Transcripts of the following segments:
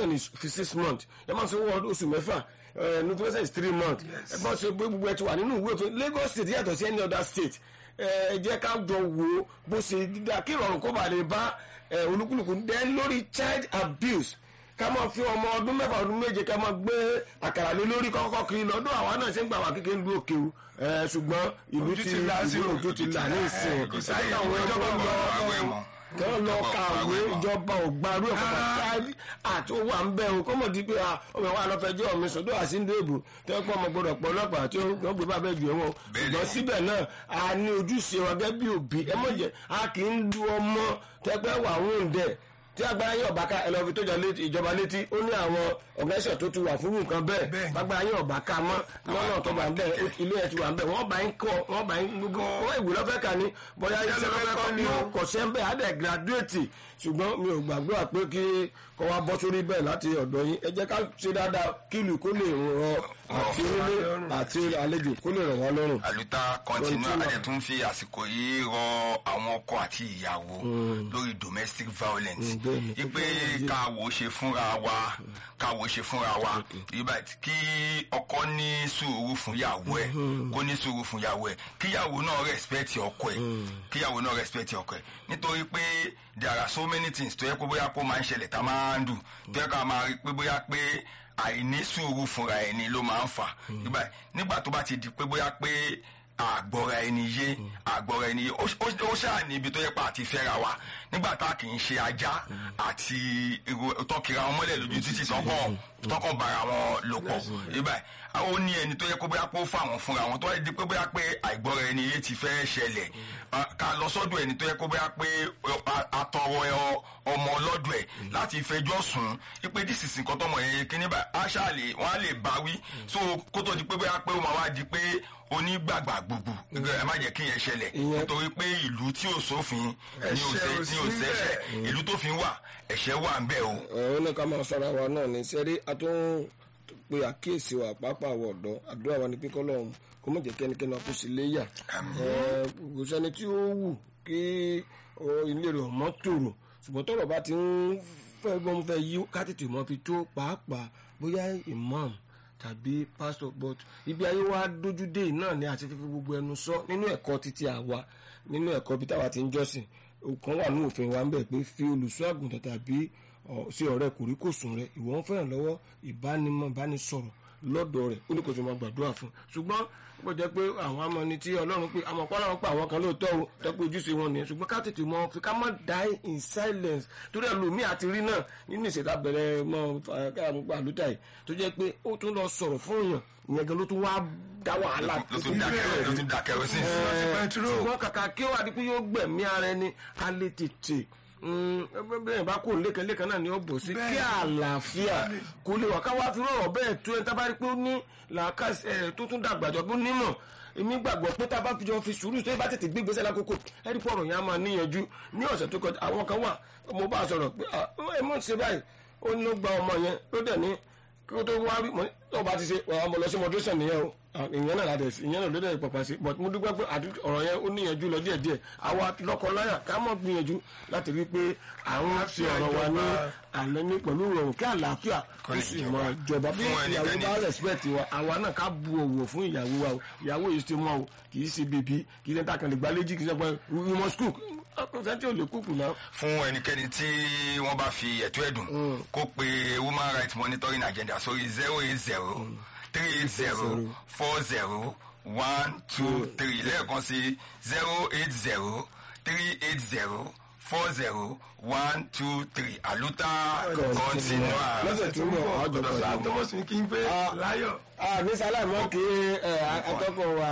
notification is for six months ẹ máa sanwó ọdún oṣù mẹ́fà eh, notification is three months ẹ bá ṣe pé gbogbo ẹ ti wà nínú ìwé òfin Lagos state yàtọ̀ sí any other state ẹ jẹ́ ká jọ wo bó ṣe dídá kí ìrọ̀rùn kó bá lè bá ẹ, olúkúlùkù then lórí child abuse ká máa fi ọmọ ọdún mẹ́fà ọdún méje ká máa gbé àkàrà lé lórí kọ́kọ́ kiri lọ́dún àwa náà ṣe ń gbà wá kékeré lu òkè o ẹ, ṣùgbọ́n ìlú Ojú ti ti là sí ìlú o. ojú ti là ní ìsìn kò sáyé àwọn ìjọba ẹgbẹ́ ọ̀rọ̀ lọ àwẹ̀ mọ́. kí wọ́n lọ Ìjọba kàwé àwẹ̀ mọ́. ìjọba ò gbarú ẹ̀ fún káàdì àti owó à ń bẹ̀ o kọ́mọ̀ di pé ah, ọmọ wa lọ́fẹ̀ẹ́jọ́ mi sọ́dọ̀ àsíndó èbò tẹ́ pọ́ ọmọ gbọ́dọ̀ pọ̀ ọlọ́pàá tí wọ́n gbé bá bẹ́ẹ̀ jù ẹ̀wọ̀n Bẹ́ẹ̀ni. ṣùgbọ́n síbẹ̀ náà a ní ojúṣe wa gẹ́gẹ́ bí òbí ẹ mọ̀ jẹ́ a kì í lu ọmọ tẹ́pẹ́ wà ń dẹ̀ tí agbára yín ọ̀bá ká ẹlọ́fi tó jọ létí ìjọba létí ó ní àwọn ọ̀gẹ́sẹ̀ tó ti wà fún nǹkan bẹ́ẹ̀ Bẹ́ẹ̀ni. agbára yín ọ̀bá ká mọ́ lọ́nà tó wà ń bẹ̀ ilé ẹ̀ ti wà ń bẹ̀ wọ́n bá ń kọ́ wọ́n bá ń gbogbo wọ́n ìwé lọ́fẹ́ kà ní bóyá iṣẹ́ lọ́fẹ́ kọ́ ni ó kọ̀ ṣẹ́ ń bẹ̀ á dẹ̀ gírádúrétì ṣùgbọ́n mi ò gbàgbọ́ pé kí kọ́ wa bọ́ sórí bẹ́ẹ̀ láti ọ̀dọ̀ yín ẹ jẹ́ ká ṣe dáadáa kí ìlú kó lè rọ àti onílé àti àlejò kó lè rọ̀ wá lọ́rùn. àlùtà kọ́ntínú Continue. àjẹ tó ń fi àsìkò yìí rọ àwọn ọkọ àti ìyàwó lórí domestic violence Mm, bẹ́ẹ̀ni. ipe káwo ṣe fúnra wa káwo ṣe fúnra wa ibà kí ọkọ ní sùúrù fún ìyàwó ẹ kó ní sùúrù fún ìyàwó ẹ kíyàwó náà respect ọkọ ẹ kíyàwó náà respect ọkọ ẹ nítorí pé there are so many things tó yẹ kó bóyá kó máa ń ṣẹlẹ̀ tá a máa ń dùn tó yẹ ká máa rí pé bóyá pé àìní sùúrù fúnra ẹni ló máa ń fà nígbà nígbà tó bá ti di pé bóyá pé àgbọ̀ra ẹni yé àgbọ̀ra ẹni yé ó ó- ó ṣáà ní ibi tó yẹ pa àti fẹ́ra wa nígbà tá a kì í ṣe ajá àti èrò tọkìra wọn mọ́lẹ̀ lójú títí tọkàn tọkàn bára wọn lò pọ̀ ibà àwọn ó ní ẹni tó yẹ kó bóyá pé ó fà wọn fúnra wọn tó yẹ di pé bóyá pé àìgbọ́ra ẹni yé ti fẹ́ ṣẹlẹ̀ ah, ká lọ sọ́dọ̀ ẹni tó yẹ kó bóyá pé a- atọrọ ẹ ọ- ọmọ ọlọ́dọ̀ ẹ̀ láti fẹjọ́ sùn ipe dísìsì nǹkan tọmọ yẹn kíní bá aṣá lè wọ́n á lè bá wí so kó tó di pé bóyá pé ó máa wá di pé onígbàgbà gbogbo ẹ má jẹ́ kí yẹn ṣẹlẹ̀ Ìyẹn- nítorí pé ìlú tí ò sófin ní ò Ẹ̀ṣẹ̀ sẹ́- ò ní ò sí sẹ́ṣẹ̀ bẹ́ẹ̀. ìlú tó fi wà ẹ̀ṣẹ̀ wà ń bẹ̀ o. ọ̀rọ̀ ní ká máa sọ̀rọ̀ wa náà ní sẹ́rí a tún pe àkíyèsí wa pàápàá wọ̀ ọ̀dọ́ àdúrà wa ní pípọ́ lọ́hùn kó mọ̀ jẹ́ kẹ́nikẹ́ni wa kó sí léyà Ẹ, kò sẹ́ni tí ó wù kí ọ, ilé rẹ̀ ọmọ tòrò ṣùgbọ́n tọ́rọ̀ bá ti ń fẹ́ bọ́n fẹ́ yí ká tètè mọ́ fi tó pàápàá bóyá imam tàbí pastor but ibi ayé wa dójú dé yìí náà ni àti fífi gbogbo ẹnu sọ nínú ẹ̀kọ́ títí àwa nínú ẹ̀kọ́ bí táwa ti ń jọ́sìn kan wà ní òfin wa ń bẹ̀ pé fi olùṣọ́ àgùntàn tàbí ọ, sí ọ̀rẹ́ kòríkòsùn rẹ ìwọ ń fẹ́ràn lọ́wọ́ ìbánimọ̀ ìbánisọ̀rọ̀ lọ́dọ̀ rẹ̀ ó ní kò tó máa gbàdúrà fún un ṣùgbọ́n ó jẹ́ pé àwọn amọ̀ni tí ọlọ́run pé àmọ́ pọ́n láwọn pa àwọn kan lóòótọ́ o tọ́pẹ́ ojúṣe wọn nìyẹn ṣùgbọ́n ká tètè mọ fi ká má die in silence torí ẹlòmíì àti rí náà nínú ìṣẹ̀dá bẹ̀rẹ̀ mọ́ káàmùpá àlùtà yìí tó jẹ́ pé ó tún lọ sọ̀rọ̀ fún èèyàn ìyẹn gan ló tún wá dá wàhálà ló tún dá kẹrẹ ló tún dá kẹrẹ sí Ẹ, pẹtiró. ṣùgbọ́n kàkà kí ó wà ní pé yóò gbẹ̀mí ara ẹni a lè tètè bẹ́ẹ̀ bá kó lékanlékan náà ni ó bọ̀ sí kí àlàáfíà kó lè wà káwá fi rọrọ̀ bẹ́ẹ̀ tó ẹni tá bá rí pé ó ní làákàsí tó tún dàgbàjọ bó nímọ̀ èmi gbàgbọ́ pé tá a bá fi jọ fi sùúrù tó yẹ bá tètè gbé ìgbésẹ̀ lákòókò ẹni pọ̀ ọ̀rọ̀ yẹn á máa níyanjú ní ọ̀sẹ̀ tó kọjá àwọn kan wà mo bá a sọ̀rọ̀ pé ah, ẹ mọ̀ ṣe báyìí ó ní ló gba ọmọ yẹn ló dẹ̀ ní kí ó tó wá rí mọ́ tó bá ti ṣe ọmọ lọ sí moderation nìyẹn o Ah, ìyẹn náà láti ẹ̀sìn ìyẹn náà ló dẹ̀ pàpà sí but mo dúpẹ́ pé àdú- ọ̀rọ̀ yẹn ó níyanjú lọ díẹ̀díẹ̀ àwa lọ́kọ-láyà ká mọ̀ gbìyànjú láti rí i pé àwọn fi ọ̀rọ̀ wa ní alẹ́ ní pẹ̀lú ìrọ̀rùn kí àlàáfíà kó lè sì jọba. mọ ìjọba bí Fún ìyàwó ẹnikẹ́ni. bá respect wa àwa náà ká bu òwò fún ìyàwó wa o ìyàwó yìí ti mọ o kì í ṣe bèbí kì í ṣe takàn lè gbálẹ́jì kì í ṣe pé we must cook ọkùnrin tí ò lè kúkù náà. fún ẹnikẹ́ni tí wọ́n bá fi ẹ̀tọ́ ẹ̀dùn kó pe women rights monitoring agenda sórí zero eight zero three eight zero four zero one two three lẹ́ẹ̀kan sí zero eight zero three eight zero four zero one two three àlùtà continua. lọ́sẹ̀ tó ń bọ̀ àwọn jọ̀bọ̀ Dr. Thomas ní kí n pé Ah. láyọ̀. ní sálámọ́ kí atọ́kọ̀ wa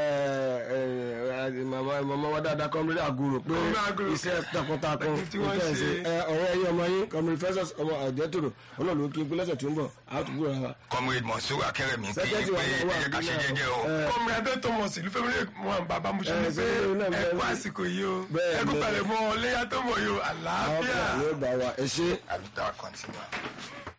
màmá màmá wa dáadáa kọ́mílẹ̀ àgùrò pé Kọ́mílẹ̀ Àgùrò. iṣẹ́ takuntakun Tí wọ́n nǹkan ṣe. ẹ̀sìn. Ẹ, ọ̀rẹ́ ẹ̀yìn ọmọ yín kọ́mílẹ̀ fẹ́sọ̀s ọmọ àjẹtòrò ọlọ́run kí n pé lọ́sẹ̀ tó ń bọ̀ àtúgbò ra wa. comrade Monsur Akérèmí kí Secretary pé wa náà wà ẹ̀yẹ ká ṣe nílẹ̀. jẹ́jẹ́ o. Ẹ, Kọ́mi Adé Thomas ìlú Fẹ́mi lè mọ bàbá mo ṣe Ẹ, ní pé sẹ́yìn náà ẹ bẹ́ẹ̀ kú ni. àsìkò yìí o. Bẹ́ẹ̀ Ẹ kú ni. palẹ̀ mọ́ léyà tó mọ̀ yìí o. àwọn Àlàáfíà. kan yóò bá wa ẹ ṣe. àlùtà continua.